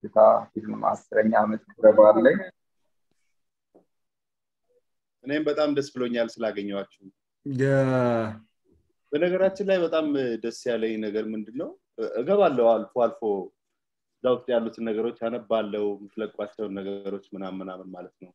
የትዝታ ፊልም አስረኛ ዓመት ክብረ በዓል ላይ እኔም በጣም ደስ ብሎኛል ስላገኘኋችሁ። በነገራችን ላይ በጣም ደስ ያለኝ ነገር ምንድን ነው እገባለሁ አልፎ አልፎ እዛ ውስጥ ያሉትን ነገሮች አነባለው የምትለቋቸውን ነገሮች ምናምን ምናምን ማለት ነው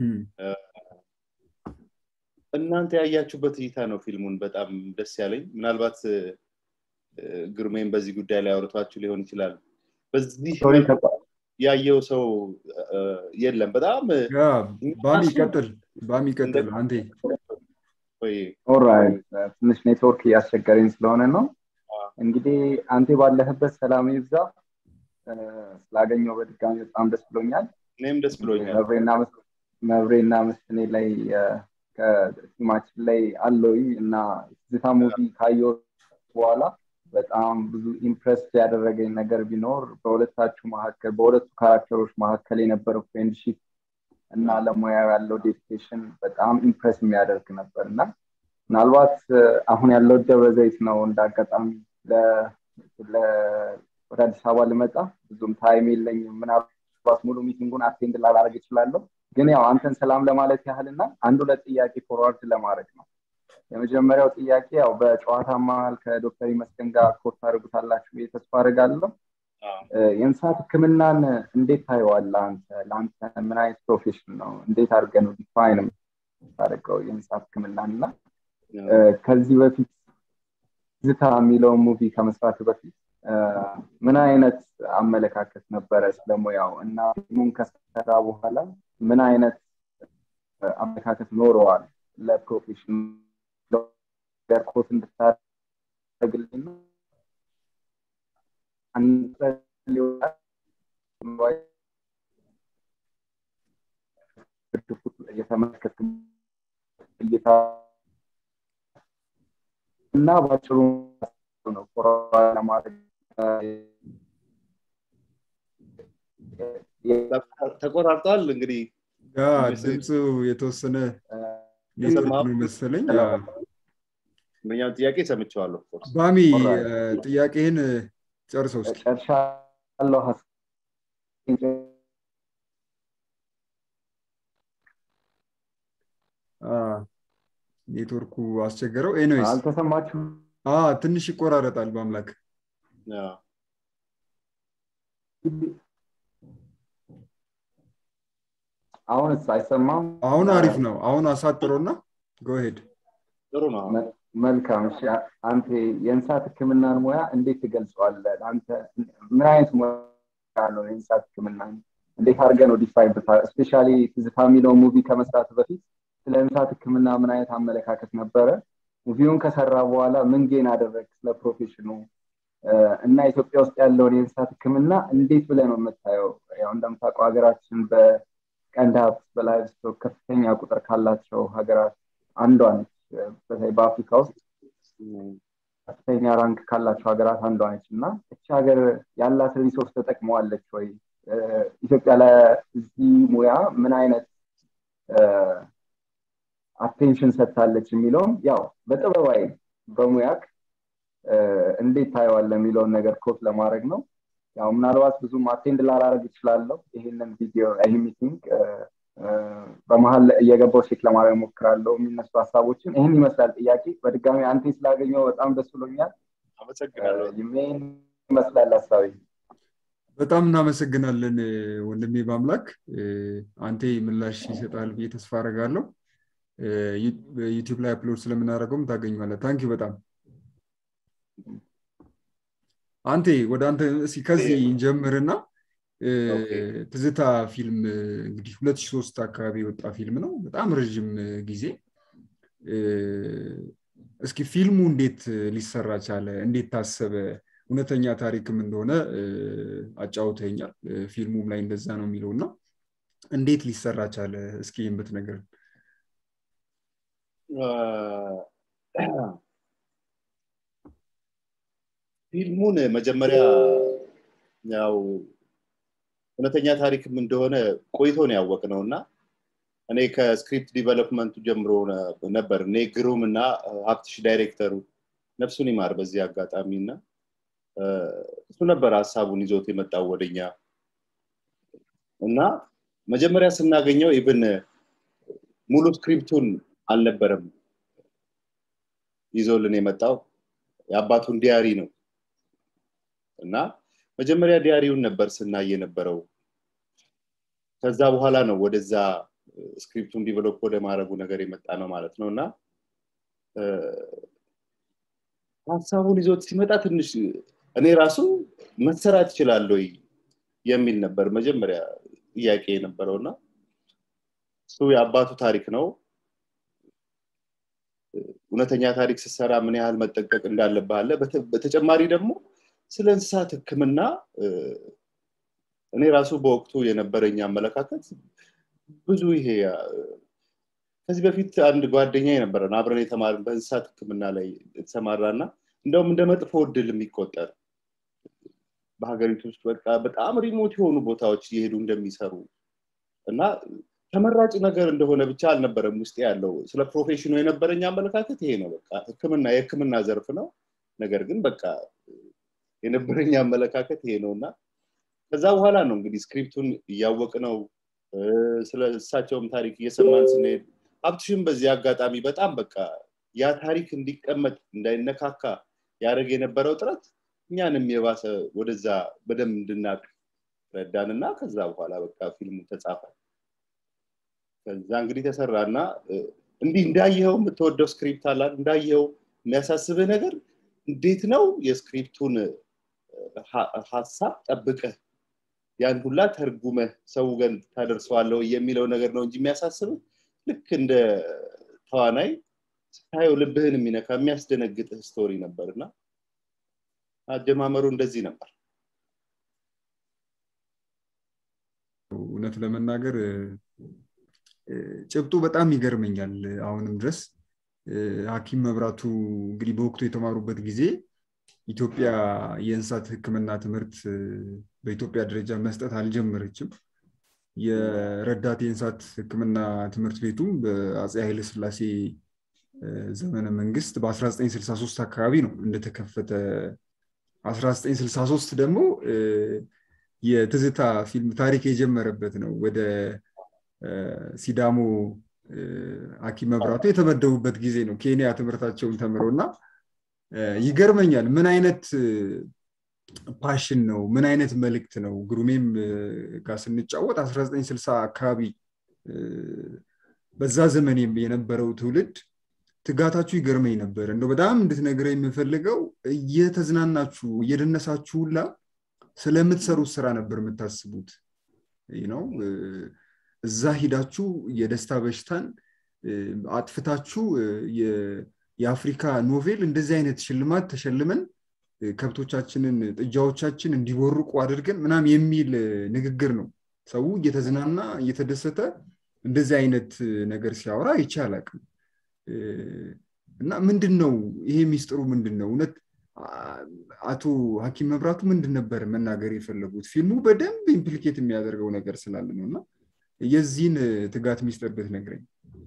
እናንተ ያያችሁበት እይታ ነው ፊልሙን በጣም ደስ ያለኝ ምናልባት ግርሜን በዚህ ጉዳይ ላይ አውርቷችሁ ሊሆን ይችላል በዚህ ያየው ሰው የለም በጣም ባሚ ቀጥል ባሚ ቀጥል አንቴ ኦራይት ትንሽ ኔትወርክ እያስቸገረኝ ስለሆነ ነው እንግዲህ አንቴ ባለህበት ሰላም ይብዛ ስላገኘው በድጋሚ በጣም ደስ ብሎኛል እኔም ደስ ብሎኛል መብሬና መስኔ ላይ ከቲማችን ላይ አለውኝ እና ዝታ ሙቪ ካየው በኋላ በጣም ብዙ ኢምፕረስ ያደረገኝ ነገር ቢኖር በሁለታችሁ መካከል በሁለቱ ካራክተሮች መካከል የነበረው ፍሬንድሺፕ እና ለሙያው ያለው ዴዲኬሽን በጣም ኢምፕረስ የሚያደርግ ነበር እና ምናልባት አሁን ያለው ደብረ ዘይት ነው እንደ አጋጣሚ ወደ አዲስ አበባ ልመጣ ብዙም ታይም የለኝም ምናልባት ሙሉ ሚቲንጉን አቴንድ ላላረግ ይችላለሁ ግን ያው አንተን ሰላም ለማለት ያህል እና አንድ ሁለት ጥያቄ ፎርዋርድ ለማድረግ ነው የመጀመሪያው ጥያቄ ያው በጨዋታ መሀል ከዶክተር ይመስገን ጋር ኮርስ ታደርጉታላችሁ ብዬ ተስፋ አድርጋለሁ የእንስሳት ህክምናን እንዴት ታየዋለ አንተ ለአንተ ምን አይነት ፕሮፌሽን ነው እንዴት አድርገ ነው ዲፋይን ታደርገው የእንስሳት ህክምናን እና ከዚህ በፊት ዝታ የሚለውን ሙቪ ከመስራት በፊት ምን አይነት አመለካከት ነበረ ስለሙያው እና ፊልሙን ከሰራ በኋላ ምን አይነት አመለካከት ኖረዋል ለፕሮፌሽን ኮት እንድታደርግልን የተመለከት እይታ እና ባጭሩ ነው ለማድረግ ተቆራርጧል እንግዲህ ድምፁ የተወሰነ ነው መሰለኝ አንደኛውን ጥያቄ ሰምቸዋለሁ ባሚ ጥያቄህን ጨርሰው እስኪ ጨርሻለሁ ኔትወርኩ አስቸገረው ኤኒዌይስ አልተሰማችሁ ትንሽ ይቆራረጣል በአምላክ አሁንስ አይሰማም አሁን አሪፍ ነው አሁን አሳጥሮና ጎሄድ ጥሩ ነው መልካም እሺ አንተ የእንስሳት ህክምናን ሙያ እንዴት ትገልጸዋለህ አንተ ምን አይነት ሙያ ነው የእንስሳት ህክምና እንዴት አድርገህ ነው ዲፋይን ብታ ስፔሻሊ ትዝታ የሚለው ሙቪ ከመስራት በፊት ስለ እንስሳት ህክምና ምን አይነት አመለካከት ነበረ ሙቪውን ከሰራ በኋላ ምን ጌን አደረግ ስለ ፕሮፌሽኑ እና ኢትዮጵያ ውስጥ ያለውን የእንስሳት ህክምና እንዴት ብለህ ነው የምታየው ያው እንደምታውቀው ሀገራችን በቀንድ ሀብት በላይቭስቶክ ከፍተኛ ቁጥር ካላቸው ሀገራት አንዷ ነች በተለይ በአፍሪካ ውስጥ ከፍተኛ ራንክ ካላቸው ሀገራት አንዷ ነች እና እቺ ሀገር ያላት ሪሶርስ ተጠቅመዋለች ወይ ኢትዮጵያ ለዚህ ሙያ ምን አይነት አቴንሽን ሰጥታለች የሚለውም ያው በጥበባዊ በሙያክ እንዴት ታየዋለ የሚለውን ነገር ኮት ለማድረግ ነው ያው ምናልባት ብዙም አቴንድ ላላረግ ይችላለሁ ይህንን ቪዲዮ ይህ ሚቲንግ በመሀል እየገባው ቼክ ለማድረግ ሞክራለሁ የሚነሱ ሀሳቦችን ይህን ይመስላል ጥያቄ በድጋሚ አንቴ ስላገኘው በጣም ደስ ብሎኛል ይሜን ይመስላል ሀሳቢ በጣም እናመሰግናለን ወንድሜ በአምላክ አንቴ ምላሽ ይሰጣል ብዬ ተስፋ አደርጋለሁ ዩቲዩብ ላይ አፕሎድ ስለምናደርገውም ታገኘዋለ ታንኪ በጣም አንቴ ወደ አንተ ከዚህ እንጀምርና ትዝታ ፊልም እንግዲህ 2003 አካባቢ የወጣ ፊልም ነው በጣም ረዥም ጊዜ እስኪ ፊልሙ እንዴት ሊሰራ ቻለ እንዴት ታሰበ እውነተኛ ታሪክም እንደሆነ አጫውተኛል ፊልሙም ላይ እንደዛ ነው የሚለው እና እንዴት ሊሰራ ቻለ እስኪ የምት ነገር ፊልሙን መጀመሪያ ያው እውነተኛ ታሪክም እንደሆነ ቆይቶ ነው ያወቅ ነው እና እኔ ከስክሪፕት ዲቨሎፕመንቱ ጀምሮ ነበር እኔ ግሩም እና ሀብትሽ ዳይሬክተሩ ነፍሱን ይማር በዚህ አጋጣሚ እና እሱ ነበር ሀሳቡን ይዞት የመጣው ወደኛ እና መጀመሪያ ስናገኘው ኢቭን ሙሉ ስክሪፕቱን አልነበረም ይዞልን የመጣው የአባቱን ዲያሪ ነው እና መጀመሪያ ዲያሪውን ነበር ስናይ የነበረው ከዛ በኋላ ነው ወደዛ ስክሪፕቱን ዲቨሎፕ ወደ ማድረጉ ነገር የመጣ ነው ማለት ነው እና ሀሳቡን ይዞት ሲመጣ ትንሽ እኔ ራሱ መሰራት ይችላል ወይ የሚል ነበር መጀመሪያ ጥያቄ የነበረው እና እሱ የአባቱ ታሪክ ነው እውነተኛ ታሪክ ስትሰራ ምን ያህል መጠንቀቅ እንዳለብህ አለ በተጨማሪ ደግሞ ስለ እንስሳት ህክምና እኔ ራሱ በወቅቱ የነበረኝ አመለካከት ብዙ ይሄ ከዚህ በፊት አንድ ጓደኛ የነበረን አብረን የተማርን በእንስሳት ህክምና ላይ የተሰማራ እና እንደውም እንደ መጥፎ እድል የሚቆጠር በሀገሪቱ ውስጥ በቃ በጣም ሪሞት የሆኑ ቦታዎች እየሄዱ እንደሚሰሩ እና ተመራጭ ነገር እንደሆነ ብቻ አልነበረም ውስጥ ያለው ስለ ፕሮፌሽኑ የነበረኝ አመለካከት ይሄ ነው በቃ ህክምና የህክምና ዘርፍ ነው ነገር ግን በቃ የነበረኝ አመለካከት ይሄ ነው እና ከዛ በኋላ ነው እንግዲህ ስክሪፕቱን እያወቅ ነው ስለ እሳቸውም ታሪክ እየሰማን ስንሄድ ሀብትሽም በዚህ አጋጣሚ በጣም በቃ ያ ታሪክ እንዲቀመጥ እንዳይነካካ ያደረግ የነበረው ጥረት እኛንም የባሰ ወደዛ በደንብ እንድናቅ ረዳን እና ከዛ በኋላ በቃ ፊልሙ ተጻፈ ከዛ እንግዲህ ተሰራ እና እንዲህ እንዳየኸው የምትወደው ስክሪፕት አላል እንዳየኸው የሚያሳስብህ ነገር እንዴት ነው የስክሪፕቱን ሀሳብ ጠብቀህ ያን ሁላ ተርጉመህ ሰው ገን ታደርሰዋለሁ የሚለው ነገር ነው እንጂ የሚያሳስብህ ልክ እንደ ተዋናይ ስታየው ልብህን የሚነካ የሚያስደነግጥህ ስቶሪ ነበር እና አጀማመሩ እንደዚህ ነበር እውነት ለመናገር ጭብጡ በጣም ይገርመኛል አሁንም ድረስ ሀኪም መብራቱ እንግዲህ በወቅቱ የተማሩበት ጊዜ ኢትዮጵያ የእንስሳት ህክምና ትምህርት በኢትዮጵያ ደረጃ መስጠት አልጀመረችም የረዳት የእንስሳት ህክምና ትምህርት ቤቱም በአፄ ኃይለ ስላሴ ዘመነ መንግስት በ1963 አካባቢ ነው እንደተከፈተ 1963 ደግሞ የትዝታ ፊልም ታሪክ የጀመረበት ነው ወደ ሲዳሞ ሀኪም መብራቱ የተመደቡበት ጊዜ ነው ኬንያ ትምህርታቸውን ተምረው እና ይገርመኛል ምን አይነት ፓሽን ነው ምን አይነት መልእክት ነው ግሩሜም ጋር ስንጫወት 1960 አካባቢ በዛ ዘመን የነበረው ትውልድ ትጋታችሁ ይገርመኝ ነበር እንደው በጣም እንድትነግረኝ የምፈልገው እየተዝናናችሁ እየደነሳችሁ ሁላ ስለምትሰሩት ስራ ነበር የምታስቡት ነው እዛ ሂዳችሁ የደስታ በሽታን አጥፍታችሁ የአፍሪካ ኖቬል እንደዚህ አይነት ሽልማት ተሸልመን ከብቶቻችንን ጥጃዎቻችን እንዲቦርቁ አድርገን ምናም የሚል ንግግር ነው ሰው እየተዝናና እየተደሰተ እንደዚህ አይነት ነገር ሲያወራ አይቼ አላቅም እና ምንድን ነው ይሄ ሚስጥሩ ምንድን ነው እውነት አቶ ሀኪም መብራቱ ምንድን ነበር መናገር የፈለጉት ፊልሙ በደንብ ኢምፕሊኬት የሚያደርገው ነገር ስላለ ነው እና የዚህን ትጋት ሚስጥር ብትነግረኝ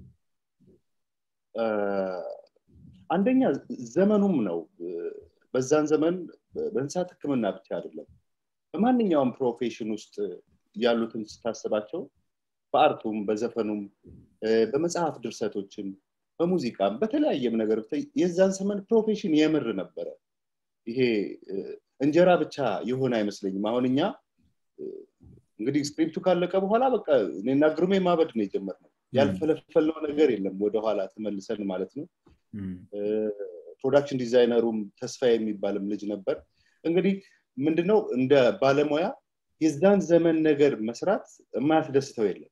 አንደኛ ዘመኑም ነው በዛን ዘመን በእንስሳት ህክምና ብቻ አይደለም በማንኛውም ፕሮፌሽን ውስጥ ያሉትን ስታስባቸው በአርቱም በዘፈኑም በመጽሐፍ ድርሰቶችም በሙዚቃም በተለያየም ነገር የዛን ዘመን ፕሮፌሽን የምር ነበረ ይሄ እንጀራ ብቻ የሆነ አይመስለኝም አሁን እኛ እንግዲህ ስክሪፕቱ ካለቀ በኋላ በቃ እኔና ግሩሜ ማበድ ነው የጀመርነው ያልፈለፈልነው ነገር የለም ወደኋላ ተመልሰን ማለት ነው ፕሮዳክሽን ዲዛይነሩም ተስፋ የሚባልም ልጅ ነበር እንግዲህ ምንድነው እንደ ባለሙያ የዛን ዘመን ነገር መስራት የማያስደስተው የለም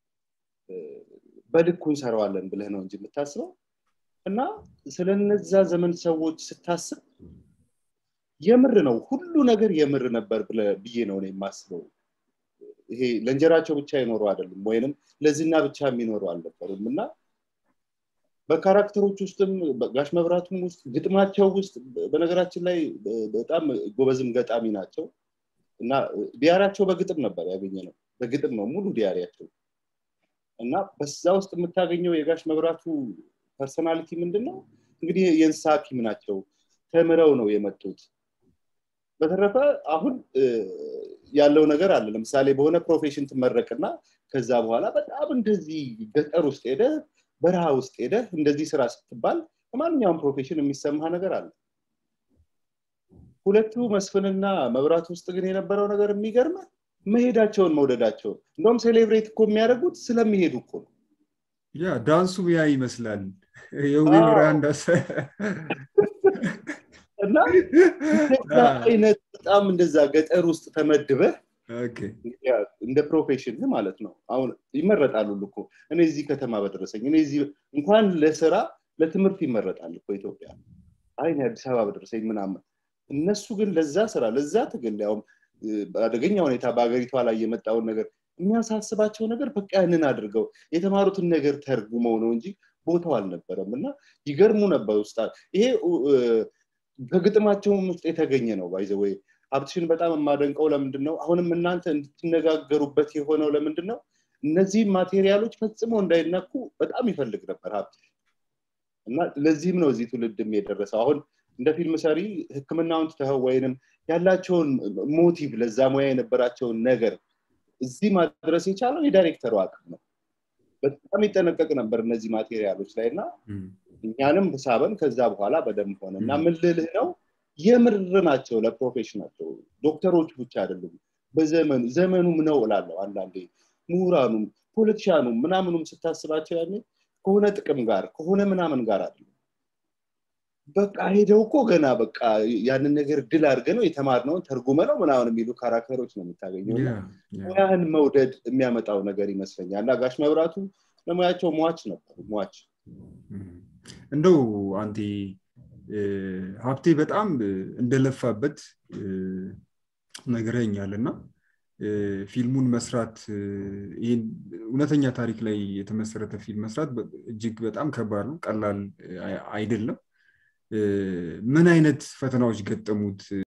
በልኩ እንሰራዋለን ብለህ ነው እንጂ የምታስበው እና ስለነዛ ዘመን ሰዎች ስታስብ የምር ነው ሁሉ ነገር የምር ነበር ብዬ ነው የማስበው ይሄ ለእንጀራቸው ብቻ ይኖሩ አይደለም ወይንም ለዝና ብቻ የሚኖሩ አልነበሩም እና በካራክተሮች ውስጥም ጋሽ መብራቱም ውስጥ ግጥማቸው ውስጥ በነገራችን ላይ በጣም ጎበዝም ገጣሚ ናቸው እና ዲያሪያቸው በግጥም ነበር ያገኘ ነው በግጥም ነው ሙሉ ዲያሪያቸው እና በዛ ውስጥ የምታገኘው የጋሽ መብራቱ ፐርሶናሊቲ ምንድን ነው እንግዲህ የእንስሳ ሀኪም ናቸው ተምረው ነው የመጡት በተረፈ አሁን ያለው ነገር አለ ለምሳሌ በሆነ ፕሮፌሽን ትመረቅና ከዛ በኋላ በጣም እንደዚህ ገጠር ውስጥ ሄደ በረሃ ውስጥ ሄደ እንደዚህ ስራ ስትባል በማንኛውም ፕሮፌሽን የሚሰማህ ነገር አለ ሁለቱ መስፍንና መብራት ውስጥ ግን የነበረው ነገር የሚገርመ መሄዳቸውን መውደዳቸውን እንደውም ሴሌብሬት እኮ የሚያደርጉት ስለሚሄዱ እኮ ነው ያ ዳንሱ ያ ይመስላል የውቤ ብርሃን ዳሰ እና አይነት በጣም እንደዛ ገጠር ውስጥ ተመድበህ እንደ ፕሮፌሽን ማለት ነው አሁን ይመረጣሉ እኮ እኔ እዚህ ከተማ በደረሰኝ እኔ እዚህ እንኳን ለስራ ለትምህርት ይመረጣል እኮ ኢትዮጵያ አይ አዲስ አበባ በደረሰኝ ምናምን እነሱ ግን ለዛ ስራ ለዛ ትግል ያውም በአደገኛ ሁኔታ በሀገሪቷ ላይ የመጣውን ነገር የሚያሳስባቸው ነገር በቃ ያንን አድርገው የተማሩትን ነገር ተርጉመው ነው እንጂ ቦታው አልነበረም እና ይገርሙ ነበር ውስጣ ይሄ ከግጥማቸውም ውስጥ የተገኘ ነው ባይዘ ወይ ሀብትሽን በጣም የማደንቀው ለምንድን ነው አሁንም እናንተ እንድትነጋገሩበት የሆነው ለምንድን ነው እነዚህ ማቴሪያሎች ፈጽሞ እንዳይነኩ በጣም ይፈልግ ነበር ሀብት እና ለዚህም ነው እዚህ ትውልድም የደረሰው አሁን እንደ ፊልም ሰሪ ህክምናውን ትተኸው ወይንም ያላቸውን ሞቲቭ ለዛ ሙያ የነበራቸውን ነገር እዚህ ማድረስ የቻለው የዳይሬክተሩ አቅም ነው በጣም ይጠነቀቅ ነበር እነዚህ ማቴሪያሎች ላይ እና እኛንም ሳበን ከዛ በኋላ በደንብ ሆነ እና ምን ልልህ ነው የምር ናቸው ለፕሮፌሽናቸው ዶክተሮች ብቻ አይደሉም በዘመኑ ዘመኑም ነው እላለሁ አንዳንዴ ምሁራኑም ፖለቲሻኑም ምናምኑም ስታስባቸው ያኔ ከሆነ ጥቅም ጋር ከሆነ ምናምን ጋር አይደለም በቃ ሄደው እኮ ገና በቃ ያንን ነገር ድል አድርገ ነው የተማርነውን ተርጉመ ነው ምናምን የሚሉ ካራክተሮች ነው የምታገኘው ሙያህን መውደድ የሚያመጣው ነገር ይመስለኛል እና ጋሽ መብራቱ ለሙያቸው ሟች ነበሩ ሟች እንደው አንቲ ሀብቴ በጣም እንደለፋበት ነግረኛል እና ፊልሙን መስራት ይህን እውነተኛ ታሪክ ላይ የተመሰረተ ፊልም መስራት እጅግ በጣም ከባድ ነው ቀላል አይደለም ምን አይነት ፈተናዎች ገጠሙት